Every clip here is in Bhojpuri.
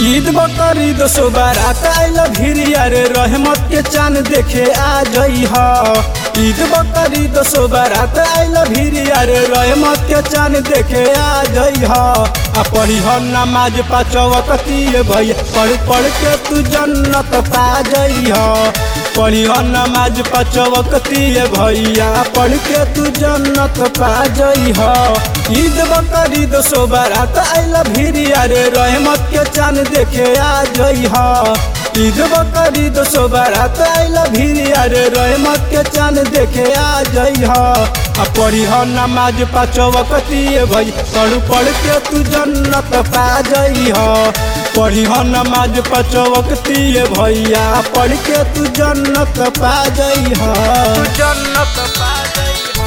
ईद बकरीद सोबारात आइल भिरिया रे रहमत के चांद देखे आ जई ह ईद बकरीद सोबारात आइल भिरिया रे रहमत के चांद देखे आ जई ह आ पढ़ी ह नमाज पाचवत किए भैया पढ़ पढ़ के तू जन्नत पा जई ह पढ़ी ह नमाज पाचवत किए भैया पढ़ के तू जन्नत पा जई ह ईद बकरीद सोबारात आइल भिरिया रे रहमत के चांद देखे आ जई ह ईद बकरीद सोबारात आइल भिरिया रे रहमत के चांद देखे आ जई ह आ पढ़ी ह नमाज पाँच वक्तिए भई पढ़ पढ़ के तू जन्नत पा जई ह पढ़ी ह नमाज पाँच वक्तिए भैया पढ़ के तू जन्नत पा जई ह जन्नत पा गई हो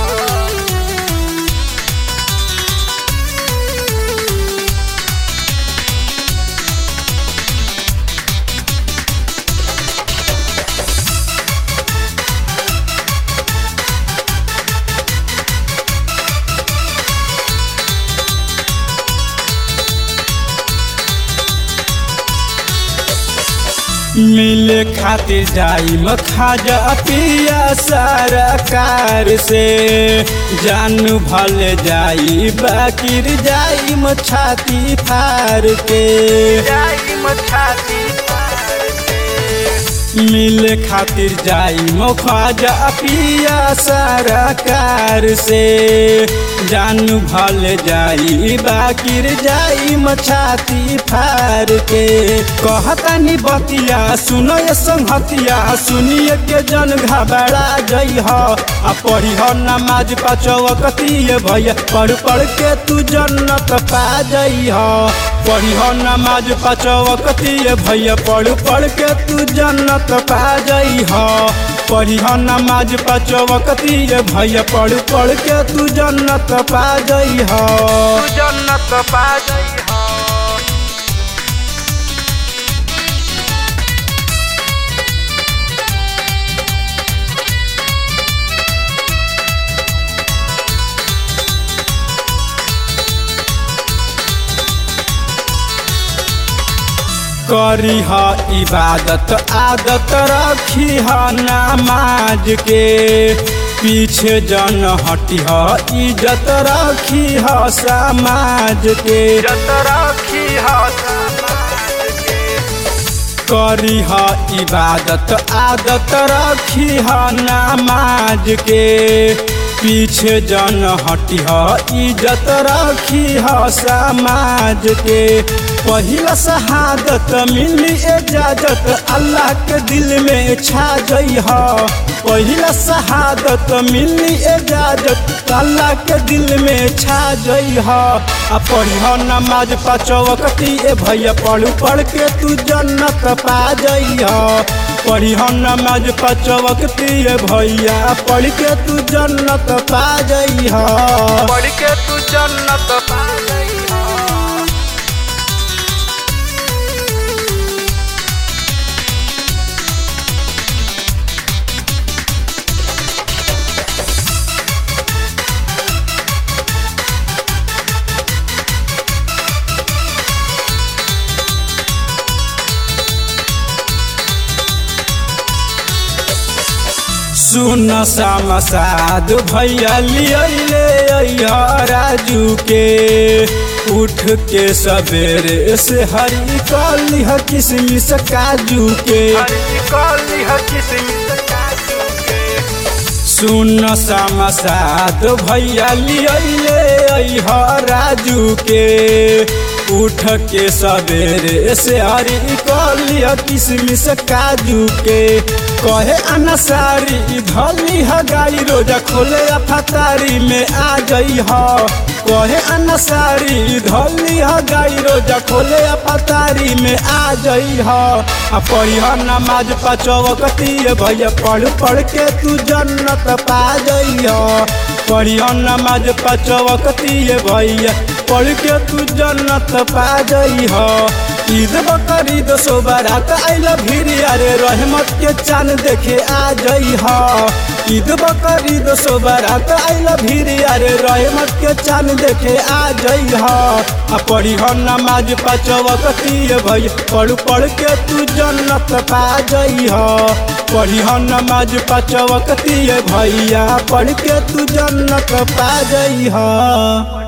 मिले खातिर जाई खाजा पिया सरकार से जानू भल जाई बाकिर जाई छाती फार के जाई मछाती पार के मिले खातिर जाई खाजा पिया सरकार से जानू भल जाई बाकिर जाई छाती फार के कहतानी बतिया सुनो ये संहतिया सुनिए के जन घबरा जई ह आ पढ़ी ह नमाज पाचवकतिए भैया पढ़ पढ़ के तू जन्नत पा जई ह पढ़ी ह नमाज पाचवकतिए भैया पढ़ पढ़ के तू जन्नत पा जई ह पढ़ी ह नमाज पाचवकतिए भैया पढ़ पढ़ के तू जन्नत पा जई ह तू जन्नत पा गई हो करी ह इबादत आदत रखी ह नमाज के पीछे जन हटी ह इज्जत रखी ह समाज के जत रखी हो समाज के करी ह इबादत आदत रखी ह नमाज के पीछे जन हटी ह इज्जत रखी ह समाज के पहिला शहादत मिली इजाजत अल्लाह के दिल में छा जई ह पहिला शहादत मिली इजाजत अल्लाह के दिल में छा जई ह आ पढ़ी ह नमाज पाचवकती ए भैया पढ़ पढ़ के तू जन्नत पा जई ह पढ़ी ह नमाज पाचवकती ए भैया पढ़ के तू जन्नत पा जई ह पढ़ के तू जन्नत पा गई हो सुन समसाद भैया लियले राजू के उठ के सवेरे से हरी कली ह किसमिस काजू के हरी कली है किस्मत काजू के सुन समसाद भैया लियले राजू के उठ के सवेरे से हरी कली ह किसमिस काजू के कहे अनसारी धली ह गाई रोजा खोले फतारी में आ गई ह कहे अनसारी धली ह गाई रोजा खोले फतारी में आ गई ह आ पढ़ी ह नमाज पाचवकती भैया पढ़ पढ़ के तू जन्नत पा जई ह पढ़ी ह नमाज पाचवकती भैया पढ़ के तू जन्नत पा जई ह ईद बकरीद सोबारात आइल भिरिया रे रहमत के चांद देखे आ जई ह ईद बकरीद सोबरात आइल भीड़ यारे रहमत के चांद देखे आ जई ह आ पढ़ी ह नमाज पाचवकती भई पढ़ पढ़ के तू जन्नत पा जई ह पढ़ी ह नमाज पाचवकती भैया पढ़ के तू जन्नत पा जई ह